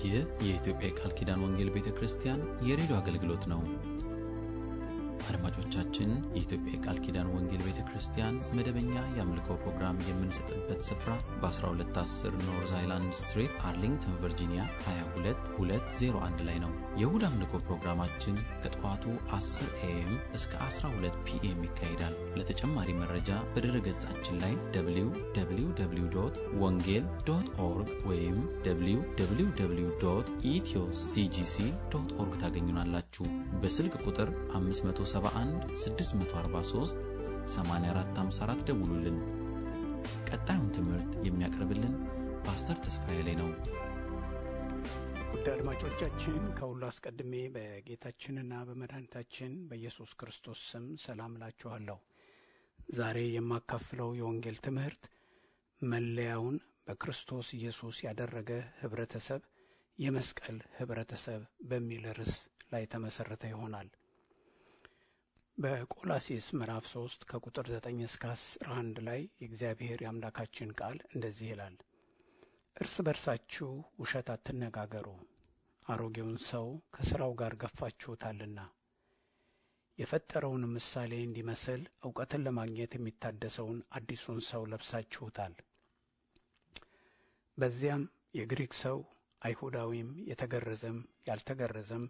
ይህ የኢትዮጵያ የቃል ኪዳን ወንጌል ቤተ ክርስቲያን የሬዲዮ አገልግሎት ነው። አድማጮቻችን፣ የኢትዮጵያ የቃል ኪዳን ወንጌል ቤተ ክርስቲያን መደበኛ የአምልኮ ፕሮግራም የምንሰጥበት ስፍራ በ1210 ኖርዝ አይላንድ ስትሪት አርሊንግተን ቨርጂኒያ 22201 ላይ ነው። የእሁድ አምልኮ ፕሮግራማችን ከጠዋቱ 10 ኤኤም እስከ 12 ፒኤም ይካሄዳል። ለተጨማሪ መረጃ በድረ ገጻችን ላይ www ወንጌል ዶት ኦርግ ወይም www ኢትዮ ሲጂሲ ዶት ኦርግ ታገኙናላችሁ። በስልክ ቁጥር 571 643 8454 ደውሉልን። ቀጣዩን ትምህርት የሚያቀርብልን ፓስተር ተስፋዬ ላይ ነው። ውድ አድማጮቻችን ከሁሉ አስቀድሜ በጌታችንና በመድኃኒታችን በኢየሱስ ክርስቶስ ስም ሰላም እላችኋለሁ። ዛሬ የማካፍለው የወንጌል ትምህርት መለያውን በክርስቶስ ኢየሱስ ያደረገ ህብረተሰብ የመስቀል ህብረተሰብ በሚል ርዕስ ላይ የተመሠረተ ይሆናል። በቆላሴስ ምዕራፍ 3 ከቁጥር 9 እስከ 11 ላይ የእግዚአብሔር የአምላካችን ቃል እንደዚህ ይላል። እርስ በርሳችሁ ውሸት አትነጋገሩ፣ አሮጌውን ሰው ከሥራው ጋር ገፋችሁታልና የፈጠረውን ምሳሌ እንዲመስል እውቀትን ለማግኘት የሚታደሰውን አዲሱን ሰው ለብሳችሁታል። በዚያም የግሪክ ሰው አይሁዳዊም፣ የተገረዘም ያልተገረዘም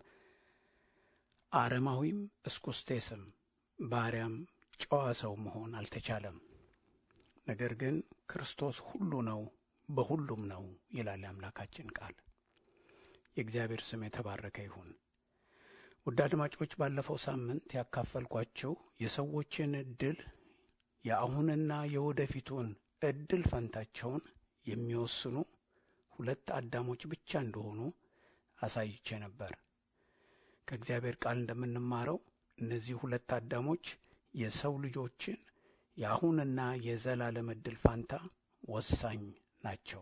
አረማዊም እስኩስቴስም ባሪያም ጨዋ ሰው መሆን አልተቻለም። ነገር ግን ክርስቶስ ሁሉ ነው፣ በሁሉም ነው ይላል የአምላካችን ቃል። የእግዚአብሔር ስም የተባረከ ይሁን። ውድ አድማጮች፣ ባለፈው ሳምንት ያካፈልኳቸው የሰዎችን እድል የአሁንና የወደፊቱን እድል ፈንታቸውን የሚወስኑ ሁለት አዳሞች ብቻ እንደሆኑ አሳይቼ ነበር። ከእግዚአብሔር ቃል እንደምንማረው እነዚህ ሁለት አዳሞች የሰው ልጆችን የአሁንና የዘላለም ዕድል ፋንታ ወሳኝ ናቸው።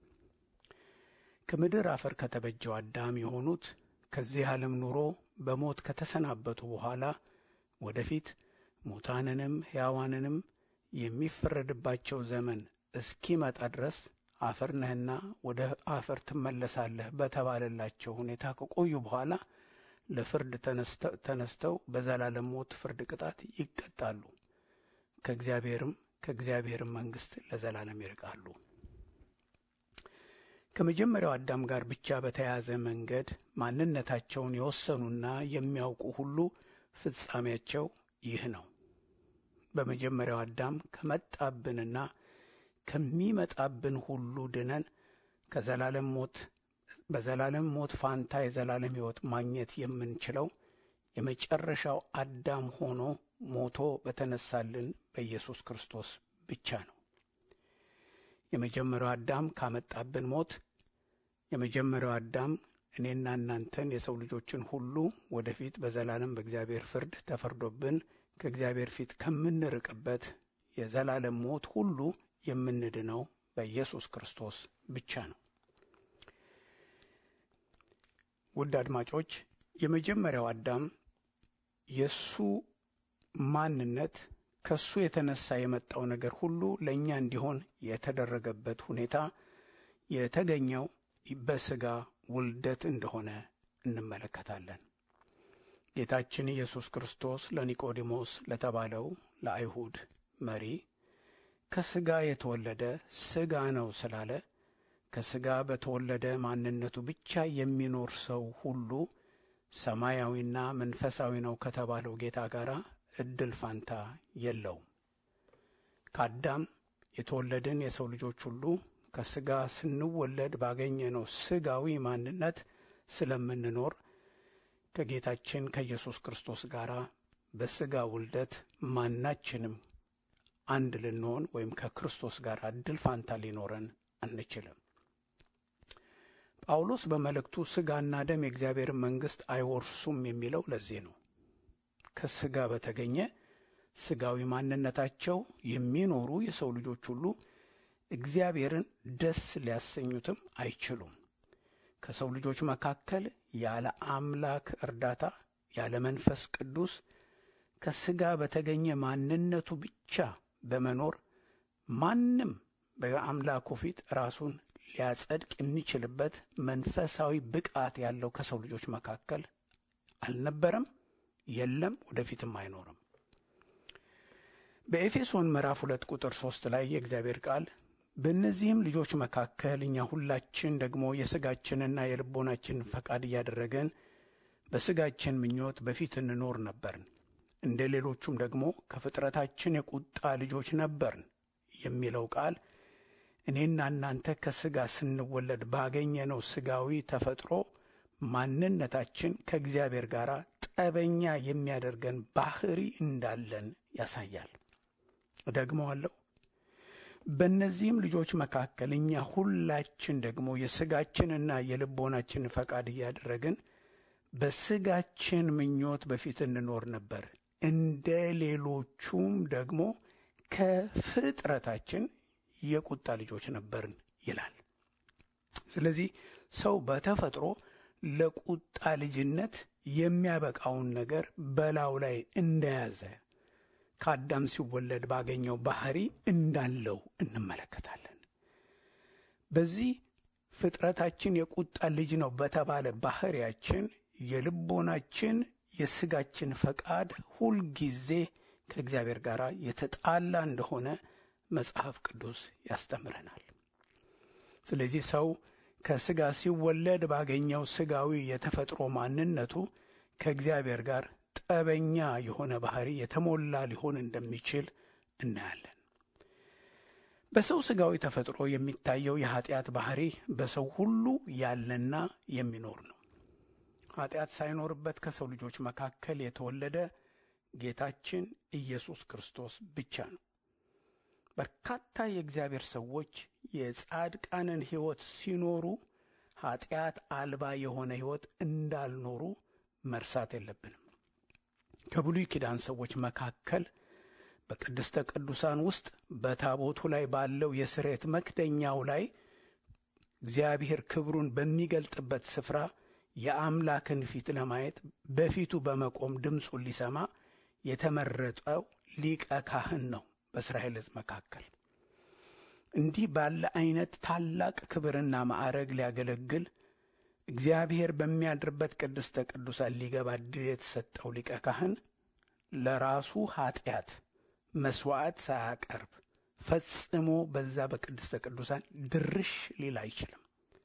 ከምድር አፈር ከተበጀው አዳም የሆኑት ከዚህ ዓለም ኑሮ በሞት ከተሰናበቱ በኋላ ወደፊት ሙታንንም ሕያዋንንም የሚፈረድባቸው ዘመን እስኪመጣ ድረስ አፈር ነህና ወደ አፈር ትመለሳለህ በተባለላቸው ሁኔታ ከቆዩ በኋላ ለፍርድ ተነስተው በዘላለም ሞት ፍርድ ቅጣት ይቀጣሉ። ከእግዚአብሔርም ከእግዚአብሔርም መንግሥት ለዘላለም ይርቃሉ። ከመጀመሪያው አዳም ጋር ብቻ በተያያዘ መንገድ ማንነታቸውን የወሰኑና የሚያውቁ ሁሉ ፍጻሜያቸው ይህ ነው። በመጀመሪያው አዳም ከመጣብንና ከሚመጣብን ሁሉ ድነን ከዘላለም ሞት በዘላለም ሞት ፋንታ የዘላለም ሕይወት ማግኘት የምንችለው የመጨረሻው አዳም ሆኖ ሞቶ በተነሳልን በኢየሱስ ክርስቶስ ብቻ ነው። የመጀመሪያው አዳም ካመጣብን ሞት የመጀመሪያው አዳም እኔና እናንተን የሰው ልጆችን ሁሉ ወደፊት በዘላለም በእግዚአብሔር ፍርድ ተፈርዶብን ከእግዚአብሔር ፊት ከምንርቅበት የዘላለም ሞት ሁሉ የምንድነው በኢየሱስ ክርስቶስ ብቻ ነው። ውድ አድማጮች የመጀመሪያው አዳም የእሱ ማንነት ከእሱ የተነሳ የመጣው ነገር ሁሉ ለእኛ እንዲሆን የተደረገበት ሁኔታ የተገኘው በሥጋ ውልደት እንደሆነ እንመለከታለን። ጌታችን ኢየሱስ ክርስቶስ ለኒቆዲሞስ ለተባለው ለአይሁድ መሪ ከሥጋ የተወለደ ሥጋ ነው ስላለ ከሥጋ በተወለደ ማንነቱ ብቻ የሚኖር ሰው ሁሉ ሰማያዊና መንፈሳዊ ነው ከተባለው ጌታ ጋር እድል ፋንታ የለውም። ከአዳም የተወለድን የሰው ልጆች ሁሉ ከሥጋ ስንወለድ ባገኘነው ሥጋዊ ማንነት ስለምንኖር ከጌታችን ከኢየሱስ ክርስቶስ ጋር በሥጋ ውልደት ማናችንም አንድ ልንሆን ወይም ከክርስቶስ ጋር እድል ፋንታ ሊኖረን አንችልም። ጳውሎስ በመልእክቱ ሥጋና ደም የእግዚአብሔርን መንግሥት አይወርሱም የሚለው ለዚህ ነው። ከሥጋ በተገኘ ሥጋዊ ማንነታቸው የሚኖሩ የሰው ልጆች ሁሉ እግዚአብሔርን ደስ ሊያሰኙትም አይችሉም። ከሰው ልጆች መካከል ያለ አምላክ እርዳታ ያለ መንፈስ ቅዱስ ከሥጋ በተገኘ ማንነቱ ብቻ በመኖር ማንም በአምላኩ ፊት ራሱን ሊያጸድቅ የሚችልበት መንፈሳዊ ብቃት ያለው ከሰው ልጆች መካከል አልነበረም፣ የለም፣ ወደፊትም አይኖርም። በኤፌሶን ምዕራፍ ሁለት ቁጥር ሶስት ላይ የእግዚአብሔር ቃል በእነዚህም ልጆች መካከል እኛ ሁላችን ደግሞ የሥጋችንና የልቦናችንን ፈቃድ እያደረገን በሥጋችን ምኞት በፊት እንኖር ነበርን፣ እንደ ሌሎቹም ደግሞ ከፍጥረታችን የቁጣ ልጆች ነበርን የሚለው ቃል እኔና እናንተ ከሥጋ ስንወለድ ባገኘነው ሥጋዊ ተፈጥሮ ማንነታችን ከእግዚአብሔር ጋር ጠበኛ የሚያደርገን ባህሪ እንዳለን ያሳያል። እደግመዋለሁ። በእነዚህም ልጆች መካከል እኛ ሁላችን ደግሞ የሥጋችንና የልቦናችን ፈቃድ እያደረግን በሥጋችን ምኞት በፊት እንኖር ነበር፣ እንደ ሌሎቹም ደግሞ ከፍጥረታችን የቁጣ ልጆች ነበርን ይላል። ስለዚህ ሰው በተፈጥሮ ለቁጣ ልጅነት የሚያበቃውን ነገር በላዩ ላይ እንደያዘ ከአዳም ሲወለድ ባገኘው ባህሪ እንዳለው እንመለከታለን። በዚህ ፍጥረታችን የቁጣ ልጅ ነው በተባለ ባህሪያችን የልቦናችን የሥጋችን ፈቃድ ሁልጊዜ ከእግዚአብሔር ጋር የተጣላ እንደሆነ መጽሐፍ ቅዱስ ያስተምረናል። ስለዚህ ሰው ከሥጋ ሲወለድ ባገኘው ሥጋዊ የተፈጥሮ ማንነቱ ከእግዚአብሔር ጋር ጠበኛ የሆነ ባህሪ የተሞላ ሊሆን እንደሚችል እናያለን። በሰው ሥጋዊ ተፈጥሮ የሚታየው የኀጢአት ባህሪ በሰው ሁሉ ያለና የሚኖር ነው። ኀጢአት ሳይኖርበት ከሰው ልጆች መካከል የተወለደ ጌታችን ኢየሱስ ክርስቶስ ብቻ ነው። በርካታ የእግዚአብሔር ሰዎች የጻድቃንን ሕይወት ሲኖሩ ኀጢአት አልባ የሆነ ሕይወት እንዳልኖሩ መርሳት የለብንም። ከብሉይ ኪዳን ሰዎች መካከል በቅድስተ ቅዱሳን ውስጥ በታቦቱ ላይ ባለው የስርየት መክደኛው ላይ እግዚአብሔር ክብሩን በሚገልጥበት ስፍራ የአምላክን ፊት ለማየት በፊቱ በመቆም ድምፁን ሊሰማ የተመረጠው ሊቀ ካህን ነው። በእስራኤል ሕዝብ መካከል እንዲህ ባለ አይነት ታላቅ ክብርና ማዕረግ ሊያገለግል እግዚአብሔር በሚያድርበት ቅድስተ ቅዱሳን ሊገባ ዕድል የተሰጠው ሊቀ ካህን ለራሱ ኀጢአት መሥዋዕት ሳያቀርብ ፈጽሞ በዛ በቅድስተ ቅዱሳን ድርሽ ሊል አይችልም።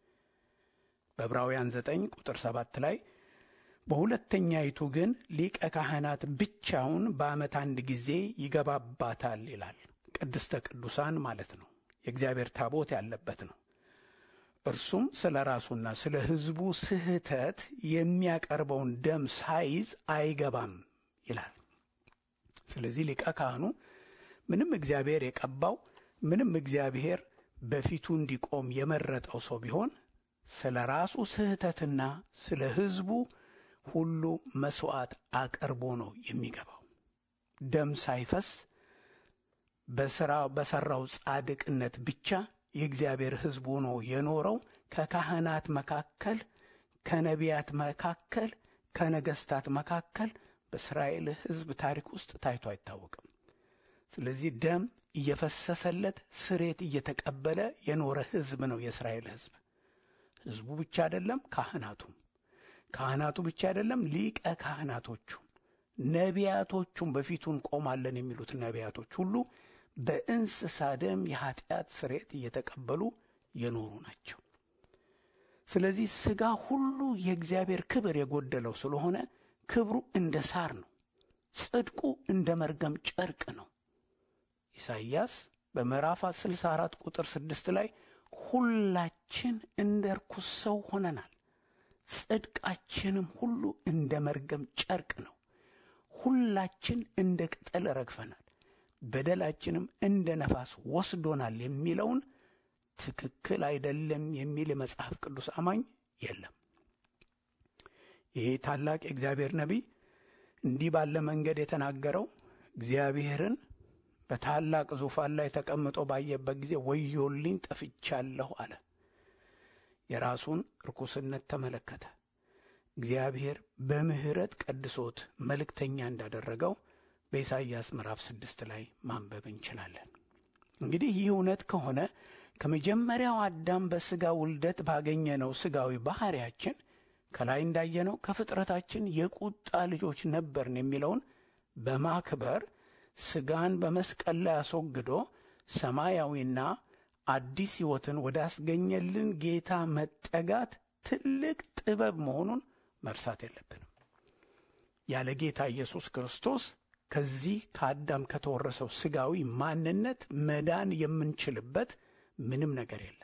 በዕብራውያን ዘጠኝ ቁጥር ሰባት ላይ በሁለተኛይቱ ግን ሊቀ ካህናት ብቻውን በዓመት አንድ ጊዜ ይገባባታል ይላል። ቅድስተ ቅዱሳን ማለት ነው። የእግዚአብሔር ታቦት ያለበት ነው። እርሱም ስለ ራሱና ስለ ሕዝቡ ስህተት የሚያቀርበውን ደም ሳይዝ አይገባም ይላል። ስለዚህ ሊቀ ካህኑ ምንም እግዚአብሔር የቀባው ምንም እግዚአብሔር በፊቱ እንዲቆም የመረጠው ሰው ቢሆን ስለ ራሱ ስህተትና ስለ ሕዝቡ ሁሉ መሥዋዕት አቅርቦ ነው የሚገባው። ደም ሳይፈስ በሥራ በሠራው ጻድቅነት ብቻ የእግዚአብሔር ሕዝብ ሆኖ የኖረው ከካህናት መካከል፣ ከነቢያት መካከል፣ ከነገሥታት መካከል በእስራኤል ሕዝብ ታሪክ ውስጥ ታይቶ አይታወቅም። ስለዚህ ደም እየፈሰሰለት ስሬት እየተቀበለ የኖረ ሕዝብ ነው የእስራኤል ሕዝብ። ሕዝቡ ብቻ አይደለም፣ ካህናቱም ካህናቱ ብቻ አይደለም፣ ሊቀ ካህናቶቹም ነቢያቶቹም በፊቱ እንቆማለን የሚሉት ነቢያቶች ሁሉ በእንስሳ ደም የኀጢአት ስርየት እየተቀበሉ የኖሩ ናቸው። ስለዚህ ሥጋ ሁሉ የእግዚአብሔር ክብር የጎደለው ስለሆነ ክብሩ እንደ ሳር ነው፣ ጽድቁ እንደ መርገም ጨርቅ ነው። ኢሳይያስ በምዕራፍ 64 ቁጥር 6 ላይ ሁላችን እንደ ርኩስ ሰው ሆነናል፣ ጽድቃችንም ሁሉ እንደ መርገም ጨርቅ ነው። ሁላችን እንደ ቅጠል ረግፈናል፣ በደላችንም እንደ ነፋስ ወስዶናል የሚለውን ትክክል አይደለም የሚል የመጽሐፍ ቅዱስ አማኝ የለም። ይሄ ታላቅ የእግዚአብሔር ነቢይ እንዲህ ባለ መንገድ የተናገረው እግዚአብሔርን በታላቅ ዙፋን ላይ ተቀምጦ ባየበት ጊዜ ወዮልኝ ጠፍቻለሁ አለ። የራሱን ርኩስነት ተመለከተ። እግዚአብሔር በምሕረት ቀድሶት መልእክተኛ እንዳደረገው በኢሳይያስ ምዕራፍ ስድስት ላይ ማንበብ እንችላለን። እንግዲህ ይህ እውነት ከሆነ ከመጀመሪያው አዳም በሥጋ ውልደት ባገኘነው ሥጋዊ ባሕርያችን ከላይ እንዳየነው ከፍጥረታችን የቁጣ ልጆች ነበርን የሚለውን በማክበር ሥጋን በመስቀል ላይ አስወግዶ ሰማያዊና አዲስ ሕይወትን ወዳስገኘልን ጌታ መጠጋት ትልቅ ጥበብ መሆኑን መርሳት የለብንም። ያለ ጌታ ኢየሱስ ክርስቶስ ከዚህ ከአዳም ከተወረሰው ሥጋዊ ማንነት መዳን የምንችልበት ምንም ነገር የለም።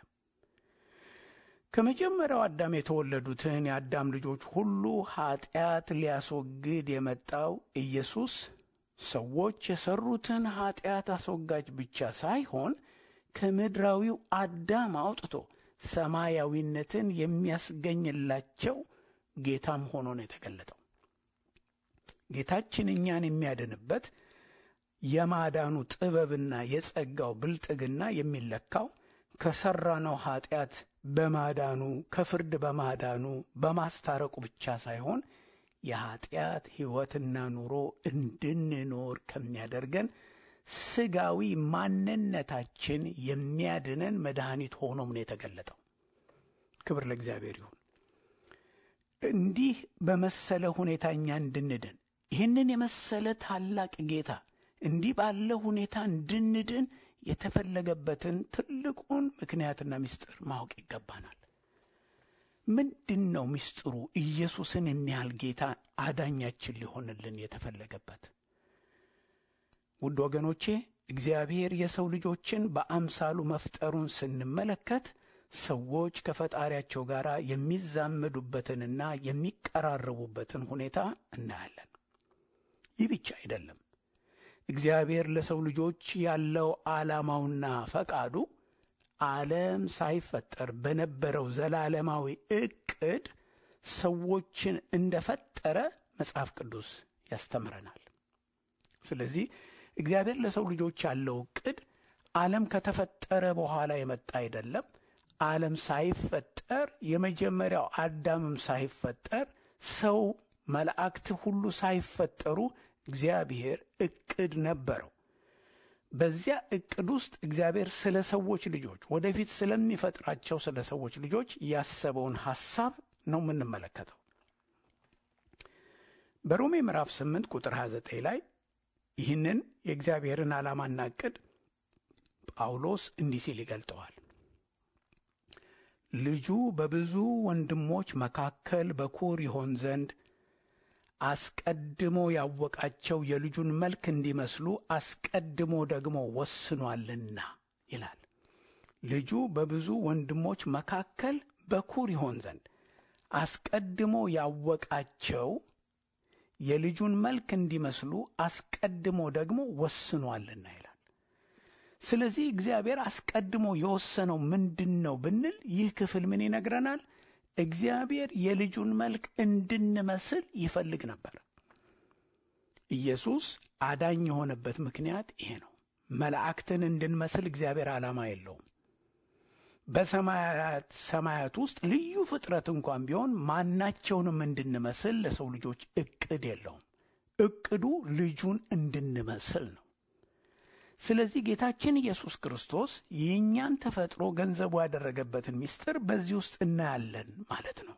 ከመጀመሪያው አዳም የተወለዱትን የአዳም ልጆች ሁሉ ኀጢአት ሊያስወግድ የመጣው ኢየሱስ ሰዎች የሠሩትን ኀጢአት አስወጋጅ ብቻ ሳይሆን ከምድራዊው አዳም አውጥቶ ሰማያዊነትን የሚያስገኝላቸው ጌታም ሆኖ ነው የተገለጠው። ጌታችን እኛን የሚያድንበት የማዳኑ ጥበብና የጸጋው ብልጥግና የሚለካው ከሠራነው ኀጢአት በማዳኑ ከፍርድ በማዳኑ በማስታረቁ ብቻ ሳይሆን የኀጢአት ሕይወትና ኑሮ እንድንኖር ከሚያደርገን ሥጋዊ ማንነታችን የሚያድነን መድኃኒት ሆኖም ነው የተገለጠው። ክብር ለእግዚአብሔር ይሁን። እንዲህ በመሰለ ሁኔታ እኛ እንድንድን ይህንን የመሰለ ታላቅ ጌታ እንዲህ ባለ ሁኔታ እንድንድን የተፈለገበትን ትልቁን ምክንያትና ምስጢር ማወቅ ይገባናል። ምንድን ነው ምስጢሩ? ኢየሱስን የሚያህል ጌታ አዳኛችን ሊሆንልን የተፈለገበት ውድ ወገኖቼ እግዚአብሔር የሰው ልጆችን በአምሳሉ መፍጠሩን ስንመለከት ሰዎች ከፈጣሪያቸው ጋር የሚዛመዱበትንና የሚቀራረቡበትን ሁኔታ እናያለን። ይህ ብቻ አይደለም። እግዚአብሔር ለሰው ልጆች ያለው ዓላማውና ፈቃዱ ዓለም ሳይፈጠር በነበረው ዘላለማዊ ዕቅድ ሰዎችን እንደፈጠረ መጽሐፍ ቅዱስ ያስተምረናል። ስለዚህ እግዚአብሔር ለሰው ልጆች ያለው ዕቅድ ዓለም ከተፈጠረ በኋላ የመጣ አይደለም። ዓለም ሳይፈጠር የመጀመሪያው አዳምም ሳይፈጠር ሰው መላእክት ሁሉ ሳይፈጠሩ እግዚአብሔር ዕቅድ ነበረው። በዚያ ዕቅድ ውስጥ እግዚአብሔር ስለ ሰዎች ልጆች ወደፊት ስለሚፈጥራቸው ስለ ሰዎች ልጆች ያሰበውን ሐሳብ ነው የምንመለከተው። በሮሜ ምዕራፍ 8 ቁጥር 29 ላይ ይህንን የእግዚአብሔርን ዓላማና ዕቅድ ጳውሎስ እንዲህ ሲል ይገልጠዋል። ልጁ በብዙ ወንድሞች መካከል በኩር ይሆን ዘንድ አስቀድሞ ያወቃቸው የልጁን መልክ እንዲመስሉ አስቀድሞ ደግሞ ወስኗልና ይላል። ልጁ በብዙ ወንድሞች መካከል በኩር ይሆን ዘንድ አስቀድሞ ያወቃቸው የልጁን መልክ እንዲመስሉ አስቀድሞ ደግሞ ወስኗልና ይላል። ስለዚህ እግዚአብሔር አስቀድሞ የወሰነው ምንድን ነው ብንል ይህ ክፍል ምን ይነግረናል? እግዚአብሔር የልጁን መልክ እንድንመስል ይፈልግ ነበር። ኢየሱስ አዳኝ የሆነበት ምክንያት ይሄ ነው። መላእክትን እንድንመስል እግዚአብሔር ዓላማ የለውም። በሰማያት ሰማያት ውስጥ ልዩ ፍጥረት እንኳን ቢሆን ማናቸውንም እንድንመስል ለሰው ልጆች እቅድ የለውም። እቅዱ ልጁን እንድንመስል ነው። ስለዚህ ጌታችን ኢየሱስ ክርስቶስ የእኛን ተፈጥሮ ገንዘቡ ያደረገበትን ምስጢር በዚህ ውስጥ እናያለን ማለት ነው።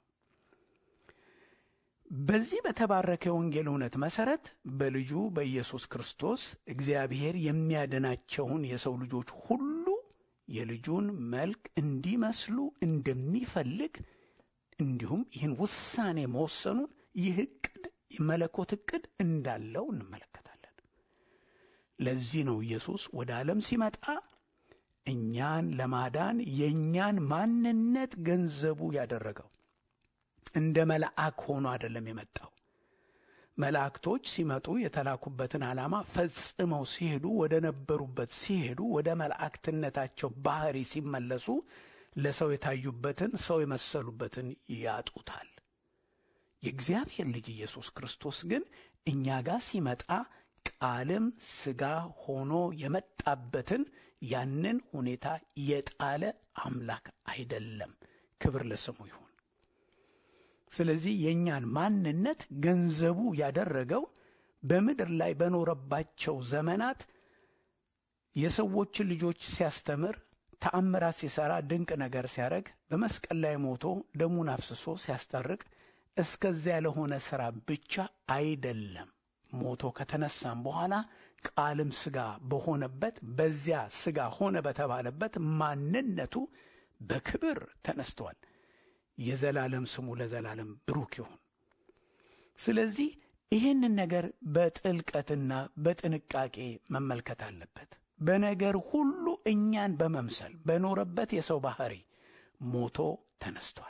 በዚህ በተባረከ የወንጌል እውነት መሠረት በልጁ በኢየሱስ ክርስቶስ እግዚአብሔር የሚያድናቸውን የሰው ልጆች ሁሉ የልጁን መልክ እንዲመስሉ እንደሚፈልግ እንዲሁም ይህን ውሳኔ መወሰኑን ይህ ዕቅድ የመለኮት ዕቅድ እንዳለው እንመለከታለን። ለዚህ ነው ኢየሱስ ወደ ዓለም ሲመጣ እኛን ለማዳን የእኛን ማንነት ገንዘቡ ያደረገው። እንደ መልአክ ሆኖ አይደለም የመጣው። መላእክቶች ሲመጡ የተላኩበትን ዓላማ ፈጽመው ሲሄዱ ወደ ነበሩበት ሲሄዱ ወደ መላእክትነታቸው ባህሪ ሲመለሱ ለሰው የታዩበትን ሰው የመሰሉበትን ያጡታል። የእግዚአብሔር ልጅ ኢየሱስ ክርስቶስ ግን እኛ ጋር ሲመጣ ቃልም ሥጋ ሆኖ የመጣበትን ያንን ሁኔታ የጣለ አምላክ አይደለም። ክብር ለስሙ ይሁን። ስለዚህ የእኛን ማንነት ገንዘቡ ያደረገው በምድር ላይ በኖረባቸው ዘመናት የሰዎችን ልጆች ሲያስተምር ተአምራት ሲሰራ ድንቅ ነገር ሲያደርግ በመስቀል ላይ ሞቶ ደሙን አፍስሶ ሲያስጠርቅ እስከዚያ ለሆነ ሥራ ብቻ አይደለም። ሞቶ ከተነሳም በኋላ ቃልም ሥጋ በሆነበት በዚያ ሥጋ ሆነ በተባለበት ማንነቱ በክብር ተነስቷል። የዘላለም ስሙ ለዘላለም ብሩክ ይሁን። ስለዚህ ይህንን ነገር በጥልቀትና በጥንቃቄ መመልከት አለበት። በነገር ሁሉ እኛን በመምሰል በኖረበት የሰው ባህሪ ሞቶ ተነስቷል።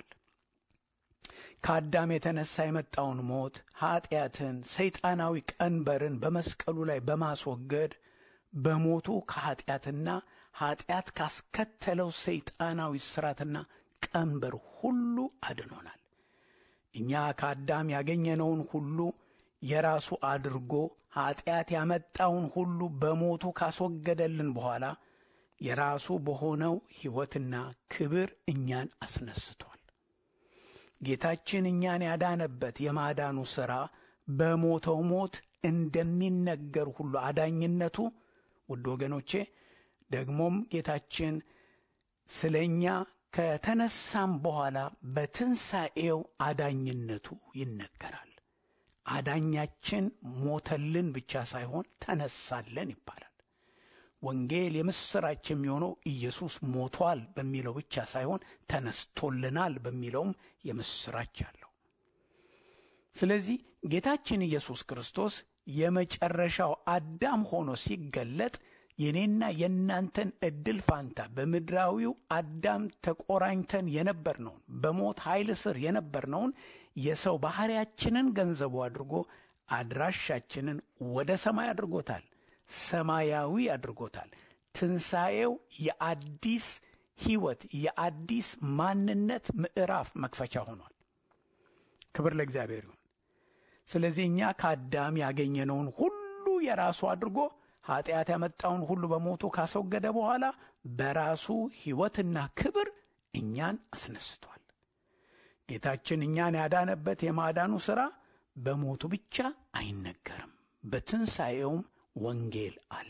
ከአዳም የተነሳ የመጣውን ሞት፣ ኀጢአትን፣ ሰይጣናዊ ቀንበርን በመስቀሉ ላይ በማስወገድ በሞቱ ከኀጢአትና ኀጢአት ካስከተለው ሰይጣናዊ ስራትና ቀንበር ሁሉ አድኖናል። እኛ ከአዳም ያገኘነውን ሁሉ የራሱ አድርጎ ኀጢአት ያመጣውን ሁሉ በሞቱ ካስወገደልን በኋላ የራሱ በሆነው ሕይወትና ክብር እኛን አስነስቷል። ጌታችን እኛን ያዳነበት የማዳኑ ሥራ በሞተው ሞት እንደሚነገር ሁሉ አዳኝነቱ ውድ ወገኖቼ ደግሞም ጌታችን ስለ እኛ ከተነሳም በኋላ በትንሣኤው አዳኝነቱ ይነገራል። አዳኛችን ሞተልን ብቻ ሳይሆን ተነሳለን ይባላል። ወንጌል የምሥራች የሚሆነው ኢየሱስ ሞቷል በሚለው ብቻ ሳይሆን ተነስቶልናል በሚለውም የምሥራች አለው። ስለዚህ ጌታችን ኢየሱስ ክርስቶስ የመጨረሻው አዳም ሆኖ ሲገለጥ የኔና የእናንተን ዕድል ፋንታ በምድራዊው አዳም ተቆራኝተን የነበርነውን በሞት ኃይል ስር የነበርነውን የሰው ባሕሪያችንን ገንዘቡ አድርጎ አድራሻችንን ወደ ሰማይ አድርጎታል። ሰማያዊ አድርጎታል። ትንሣኤው የአዲስ ሕይወት የአዲስ ማንነት ምዕራፍ መክፈቻ ሆኗል። ክብር ለእግዚአብሔር ይሁን። ስለዚህ እኛ ከአዳም ያገኘነውን ሁሉ የራሱ አድርጎ ኀጢአት ያመጣውን ሁሉ በሞቱ ካስወገደ በኋላ በራሱ ሕይወትና ክብር እኛን አስነስቷል። ጌታችን እኛን ያዳነበት የማዳኑ ሥራ በሞቱ ብቻ አይነገርም፣ በትንሣኤውም ወንጌል አለ።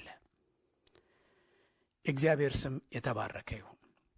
እግዚአብሔር ስም የተባረከ ይሁን።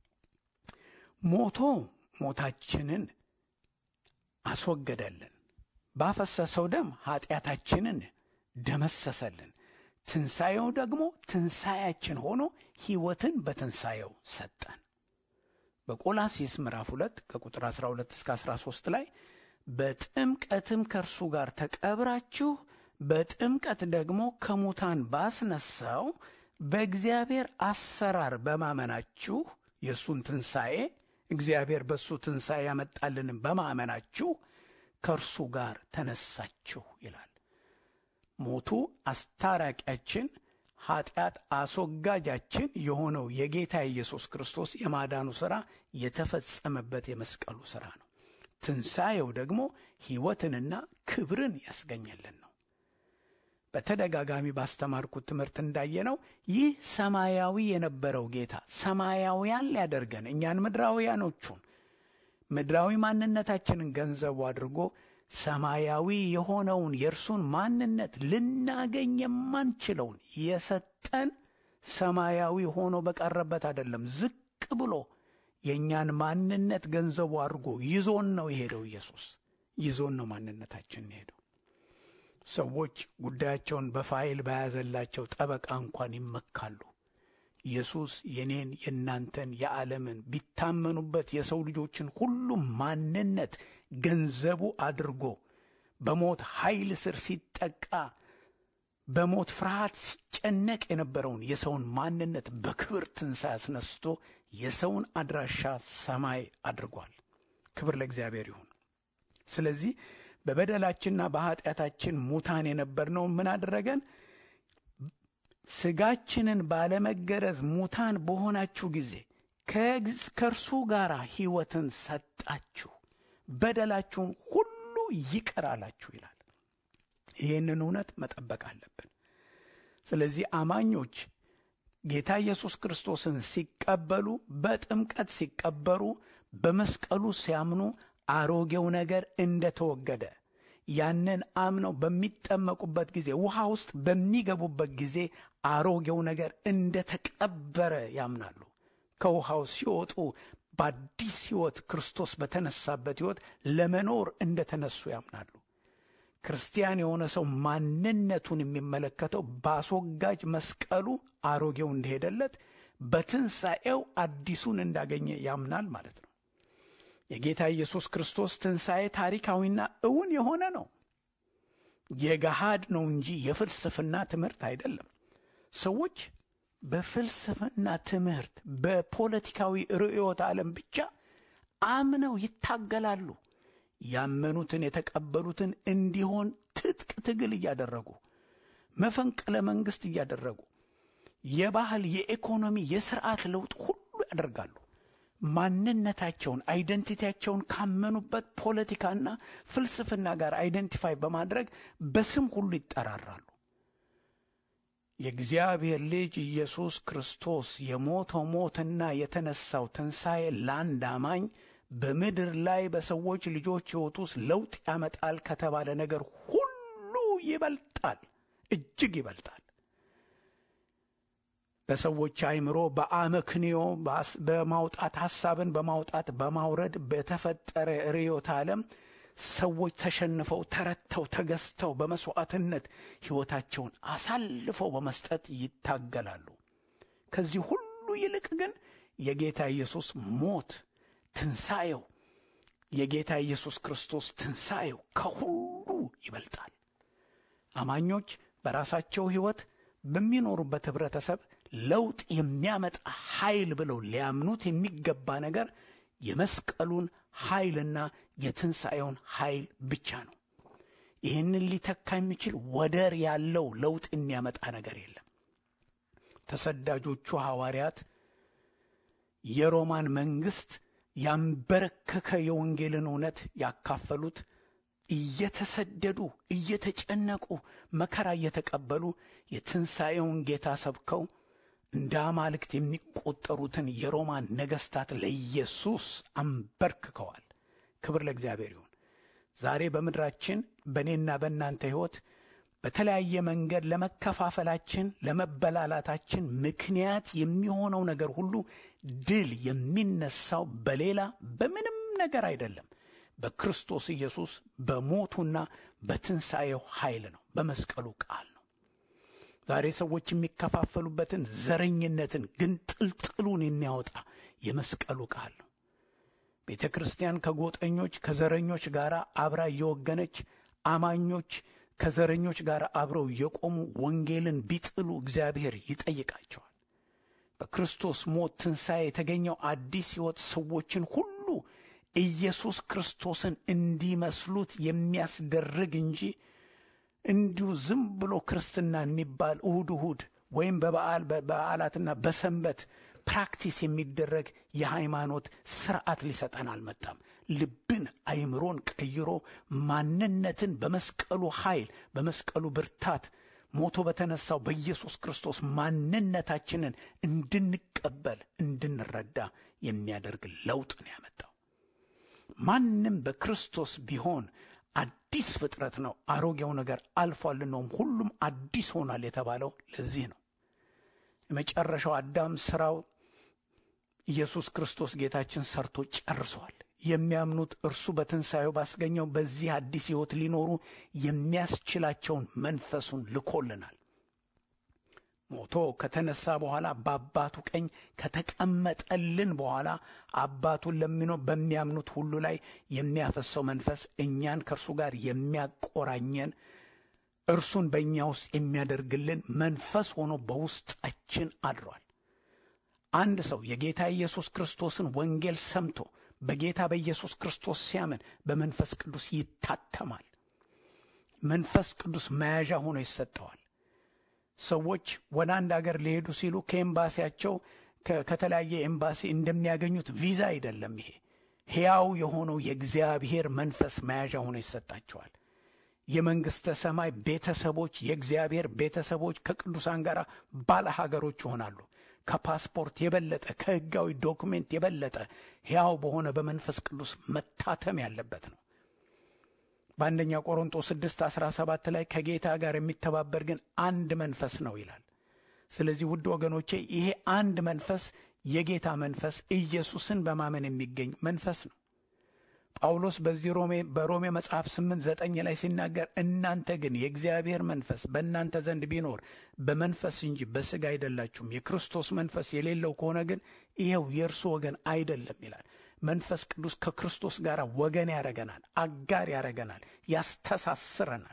ሞቶ ሞታችንን አስወገደልን፣ ባፈሰሰው ደም ኀጢአታችንን ደመሰሰልን። ትንሣኤው ደግሞ ትንሣኤያችን ሆኖ ሕይወትን በትንሣኤው ሰጠን። በቆላሲስ ምዕራፍ 2 ከቁጥር 12 እስከ 13 ላይ በጥምቀትም ከእርሱ ጋር ተቀብራችሁ በጥምቀት ደግሞ ከሙታን ባስነሳው በእግዚአብሔር አሰራር በማመናችሁ የእሱን ትንሣኤ እግዚአብሔር በእሱ ትንሣኤ ያመጣልንም በማመናችሁ ከእርሱ ጋር ተነሳችሁ ይላል። ሞቱ አስታራቂያችን፣ ኀጢአት አስወጋጃችን የሆነው የጌታ ኢየሱስ ክርስቶስ የማዳኑ ሥራ የተፈጸመበት የመስቀሉ ሥራ ነው። ትንሣኤው ደግሞ ሕይወትንና ክብርን ያስገኘልን ነው። በተደጋጋሚ ባስተማርኩት ትምህርት እንዳየነው ይህ ሰማያዊ የነበረው ጌታ ሰማያውያን ሊያደርገን እኛን ምድራውያኖቹን ምድራዊ ማንነታችንን ገንዘቡ አድርጎ ሰማያዊ የሆነውን የእርሱን ማንነት ልናገኝ የማንችለውን የሰጠን ሰማያዊ ሆኖ በቀረበት አይደለም። ዝቅ ብሎ የእኛን ማንነት ገንዘቡ አድርጎ ይዞን ነው የሄደው። ኢየሱስ ይዞን ነው ማንነታችን የሄደው። ሰዎች ጉዳያቸውን በፋይል በያዘላቸው ጠበቃ እንኳን ይመካሉ። ኢየሱስ የኔን የእናንተን የዓለምን ቢታመኑበት የሰው ልጆችን ሁሉ ማንነት ገንዘቡ አድርጎ በሞት ኃይል ስር ሲጠቃ በሞት ፍርሃት ሲጨነቅ የነበረውን የሰውን ማንነት በክብር ትንሣኤ አስነስቶ የሰውን አድራሻ ሰማይ አድርጓል። ክብር ለእግዚአብሔር ይሁን። ስለዚህ በበደላችንና በኀጢአታችን ሙታን የነበርነውን ምን አደረገን? ሥጋችንን ባለመገረዝ ሙታን በሆናችሁ ጊዜ ከእርሱ ጋር ሕይወትን ሰጣችሁ፣ በደላችሁን ሁሉ ይቅር አላችሁ ይላል። ይህንን እውነት መጠበቅ አለብን። ስለዚህ አማኞች ጌታ ኢየሱስ ክርስቶስን ሲቀበሉ፣ በጥምቀት ሲቀበሩ፣ በመስቀሉ ሲያምኑ አሮጌው ነገር እንደተወገደ ያንን አምነው በሚጠመቁበት ጊዜ ውሃ ውስጥ በሚገቡበት ጊዜ አሮጌው ነገር እንደተቀበረ ያምናሉ። ከውሃው ሲወጡ በአዲስ ሕይወት ክርስቶስ በተነሳበት ሕይወት ለመኖር እንደተነሱ ያምናሉ። ክርስቲያን የሆነ ሰው ማንነቱን የሚመለከተው በአስወጋጅ መስቀሉ አሮጌው እንደሄደለት በትንሣኤው አዲሱን እንዳገኘ ያምናል ማለት ነው። የጌታ ኢየሱስ ክርስቶስ ትንሣኤ ታሪካዊና እውን የሆነ ነው። የገሃድ ነው እንጂ የፍልስፍና ትምህርት አይደለም። ሰዎች በፍልስፍና ትምህርት፣ በፖለቲካዊ ርዕዮተ ዓለም ብቻ አምነው ይታገላሉ። ያመኑትን የተቀበሉትን እንዲሆን ትጥቅ ትግል እያደረጉ መፈንቅለ መንግሥት እያደረጉ የባህል፣ የኢኮኖሚ፣ የስርዓት ለውጥ ሁሉ ያደርጋሉ። ማንነታቸውን አይደንቲቲያቸውን ካመኑበት ፖለቲካና ፍልስፍና ጋር አይደንቲፋይ በማድረግ በስም ሁሉ ይጠራራሉ። የእግዚአብሔር ልጅ ኢየሱስ ክርስቶስ የሞተው ሞትና የተነሳው ትንሣኤ ለአንድ አማኝ በምድር ላይ በሰዎች ልጆች ሕይወት ውስጥ ለውጥ ያመጣል ከተባለ ነገር ሁሉ ይበልጣል፣ እጅግ ይበልጣል። በሰዎች አእምሮ በአመክንዮ በማውጣት ሐሳብን በማውጣት በማውረድ በተፈጠረ ርዕዮተ ዓለም ሰዎች ተሸንፈው ተረተው ተገዝተው በመሥዋዕትነት ሕይወታቸውን አሳልፈው በመስጠት ይታገላሉ። ከዚህ ሁሉ ይልቅ ግን የጌታ ኢየሱስ ሞት ትንሣኤው የጌታ ኢየሱስ ክርስቶስ ትንሣኤው ከሁሉ ይበልጣል። አማኞች በራሳቸው ሕይወት በሚኖሩበት ኅብረተሰብ ለውጥ የሚያመጣ ኃይል ብለው ሊያምኑት የሚገባ ነገር የመስቀሉን ኃይልና የትንሣኤውን ኃይል ብቻ ነው። ይህንን ሊተካ የሚችል ወደር ያለው ለውጥ የሚያመጣ ነገር የለም። ተሰዳጆቹ ሐዋርያት የሮማን መንግሥት ያንበረከከ የወንጌልን እውነት ያካፈሉት እየተሰደዱ እየተጨነቁ መከራ እየተቀበሉ የትንሣኤውን ጌታ ሰብከው እንደ አማልክት የሚቆጠሩትን የሮማን ነገሥታት ለኢየሱስ አንበርክከዋል። ክብር ለእግዚአብሔር ይሁን። ዛሬ በምድራችን በእኔና በእናንተ ሕይወት በተለያየ መንገድ ለመከፋፈላችን፣ ለመበላላታችን ምክንያት የሚሆነው ነገር ሁሉ ድል የሚነሳው በሌላ በምንም ነገር አይደለም፣ በክርስቶስ ኢየሱስ በሞቱና በትንሣኤው ኃይል ነው፣ በመስቀሉ ቃል ነው። ዛሬ ሰዎች የሚከፋፈሉበትን ዘረኝነትን፣ ግንጥልጥሉን የሚያወጣ የመስቀሉ ቃል ነው። ቤተ ክርስቲያን ከጎጠኞች ከዘረኞች ጋር አብራ እየወገነች አማኞች ከዘረኞች ጋር አብረው የቆሙ ወንጌልን ቢጥሉ እግዚአብሔር ይጠይቃቸዋል። በክርስቶስ ሞት ትንሣኤ የተገኘው አዲስ ሕይወት ሰዎችን ሁሉ ኢየሱስ ክርስቶስን እንዲመስሉት የሚያስደርግ እንጂ እንዲሁ ዝም ብሎ ክርስትና የሚባል እሁድ እሁድ ወይም በበዓል በበዓላትና በሰንበት ፕራክቲስ የሚደረግ የሃይማኖት ስርዓት ሊሰጠን አልመጣም። ልብን አይምሮን ቀይሮ ማንነትን በመስቀሉ ኃይል በመስቀሉ ብርታት ሞቶ በተነሳው በኢየሱስ ክርስቶስ ማንነታችንን እንድንቀበል እንድንረዳ የሚያደርግ ለውጥ ነው ያመጣው። ማንም በክርስቶስ ቢሆን አዲስ ፍጥረት ነው፣ አሮጌው ነገር አልፏል፣ ነውም ሁሉም አዲስ ሆኗል የተባለው ለዚህ ነው። የመጨረሻው አዳም ስራው ኢየሱስ ክርስቶስ ጌታችን ሰርቶ ጨርሷል። የሚያምኑት እርሱ በትንሣኤው ባስገኘው በዚህ አዲስ ሕይወት ሊኖሩ የሚያስችላቸውን መንፈሱን ልኮልናል። ሞቶ ከተነሳ በኋላ በአባቱ ቀኝ ከተቀመጠልን በኋላ አባቱን ለሚኖ በሚያምኑት ሁሉ ላይ የሚያፈሰው መንፈስ እኛን ከእርሱ ጋር የሚያቆራኘን እርሱን በእኛ ውስጥ የሚያደርግልን መንፈስ ሆኖ በውስጣችን አድሯል። አንድ ሰው የጌታ ኢየሱስ ክርስቶስን ወንጌል ሰምቶ በጌታ በኢየሱስ ክርስቶስ ሲያምን በመንፈስ ቅዱስ ይታተማል። መንፈስ ቅዱስ መያዣ ሆኖ ይሰጠዋል። ሰዎች ወደ አንድ አገር ሊሄዱ ሲሉ ከኤምባሲያቸው ከተለያየ ኤምባሲ እንደሚያገኙት ቪዛ አይደለም። ይሄ ሕያው የሆነው የእግዚአብሔር መንፈስ መያዣ ሆኖ ይሰጣቸዋል። የመንግሥተ ሰማይ ቤተሰቦች፣ የእግዚአብሔር ቤተሰቦች ከቅዱሳን ጋር ባለ ሀገሮች ይሆናሉ። ከፓስፖርት የበለጠ ከሕጋዊ ዶክሜንት የበለጠ ሕያው በሆነ በመንፈስ ቅዱስ መታተም ያለበት ነው። በአንደኛ ቆሮንጦስ 6 17 ላይ ከጌታ ጋር የሚተባበር ግን አንድ መንፈስ ነው ይላል። ስለዚህ ውድ ወገኖቼ ይሄ አንድ መንፈስ የጌታ መንፈስ ኢየሱስን በማመን የሚገኝ መንፈስ ነው። ጳውሎስ በዚህ ሮሜ በሮሜ መጽሐፍ ስምንት ዘጠኝ ላይ ሲናገር እናንተ ግን የእግዚአብሔር መንፈስ በእናንተ ዘንድ ቢኖር በመንፈስ እንጂ በሥጋ አይደላችሁም፣ የክርስቶስ መንፈስ የሌለው ከሆነ ግን ይኸው የእርሱ ወገን አይደለም ይላል። መንፈስ ቅዱስ ከክርስቶስ ጋር ወገን ያረገናል፣ አጋር ያረገናል፣ ያስተሳስረናል።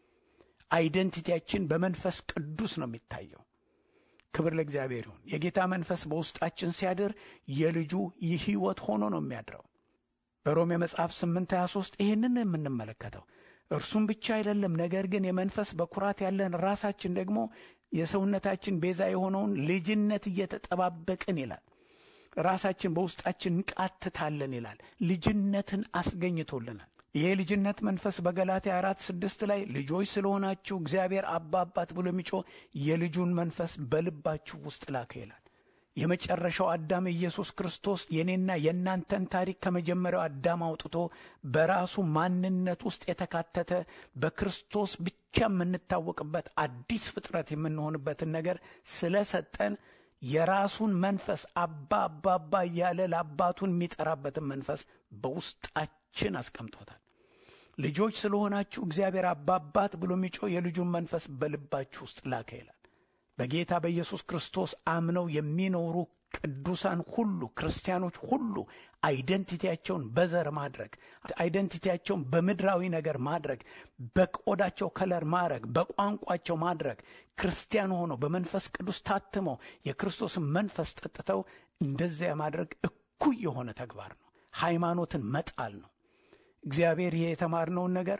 አይደንቲቲያችን በመንፈስ ቅዱስ ነው የሚታየው። ክብር ለእግዚአብሔር ይሁን። የጌታ መንፈስ በውስጣችን ሲያድር የልጁ የሕይወት ሆኖ ነው የሚያድረው። በሮሜ መጽሐፍ 8 23 ይህንን የምንመለከተው እርሱም ብቻ አይደለም፣ ነገር ግን የመንፈስ በኩራት ያለን ራሳችን ደግሞ የሰውነታችን ቤዛ የሆነውን ልጅነት እየተጠባበቅን ይላል። ራሳችን በውስጣችን እንቃትታለን ይላል። ልጅነትን አስገኝቶልናል። ይሄ ልጅነት መንፈስ በገላትያ አራት ስድስት ላይ ልጆች ስለሆናችሁ እግዚአብሔር አባ አባት ብሎ የሚጮህ የልጁን መንፈስ በልባችሁ ውስጥ ላከ ይላል። የመጨረሻው አዳም ኢየሱስ ክርስቶስ የኔና የእናንተን ታሪክ ከመጀመሪያው አዳም አውጥቶ በራሱ ማንነት ውስጥ የተካተተ በክርስቶስ ብቻ የምንታወቅበት አዲስ ፍጥረት የምንሆንበትን ነገር ስለሰጠን የራሱን መንፈስ አባ አባ አባ እያለ ለአባቱን የሚጠራበትን መንፈስ በውስጣችን አስቀምጦታል። ልጆች ስለሆናችሁ እግዚአብሔር አባ አባት ብሎ የሚጮህ የልጁን መንፈስ በልባችሁ ውስጥ ላከ ይላል። በጌታ በኢየሱስ ክርስቶስ አምነው የሚኖሩ ቅዱሳን ሁሉ ክርስቲያኖች ሁሉ አይደንቲቲያቸውን በዘር ማድረግ፣ አይደንቲቲያቸውን በምድራዊ ነገር ማድረግ፣ በቆዳቸው ከለር ማድረግ፣ በቋንቋቸው ማድረግ፣ ክርስቲያን ሆነው በመንፈስ ቅዱስ ታትመው የክርስቶስን መንፈስ ጠጥተው እንደዚያ ማድረግ እኩይ የሆነ ተግባር ነው። ሃይማኖትን መጣል ነው። እግዚአብሔር ይሄ የተማርነውን ነገር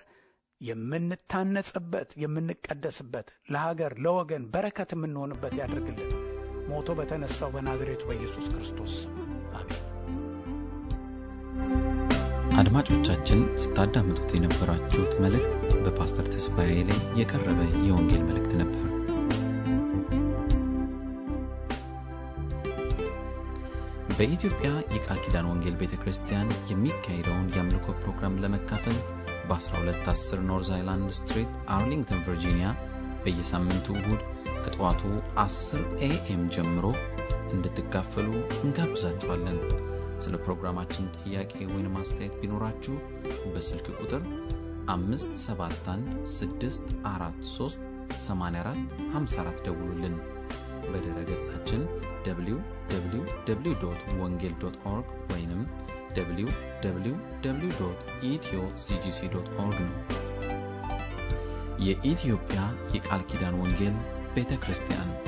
የምንታነጽበት የምንቀደስበት ለሀገር ለወገን በረከት የምንሆንበት ያድርግልን። ሞቶ በተነሳው በናዝሬቱ በኢየሱስ ክርስቶስ ስም አሜን። አድማጮቻችን ስታዳምጡት የነበራችሁት መልእክት በፓስተር ተስፋዬ ላይ የቀረበ የወንጌል መልእክት ነበር። በኢትዮጵያ የቃል ኪዳን ወንጌል ቤተ ክርስቲያን የሚካሄደውን የአምልኮ ፕሮግራም ለመካፈል በ1210 ኖርዝ አይላንድ ስትሪት አርሊንግተን ቨርጂኒያ በየሳምንቱ እሁድ ከጠዋቱ 10 ኤኤም ጀምሮ እንድትካፈሉ እንጋብዛችኋለን። ስለ ፕሮግራማችን ጥያቄ ወይም አስተያየት ቢኖራችሁ በስልክ ቁጥር 571 ደውሉልን። በድረ ገጻችን www ወንጌል ኦርግ ወይም www ኢትዮ ሲጂሲ ኦርግ ነው። የኢትዮጵያ የቃል ኪዳን ወንጌል ቤተ ክርስቲያን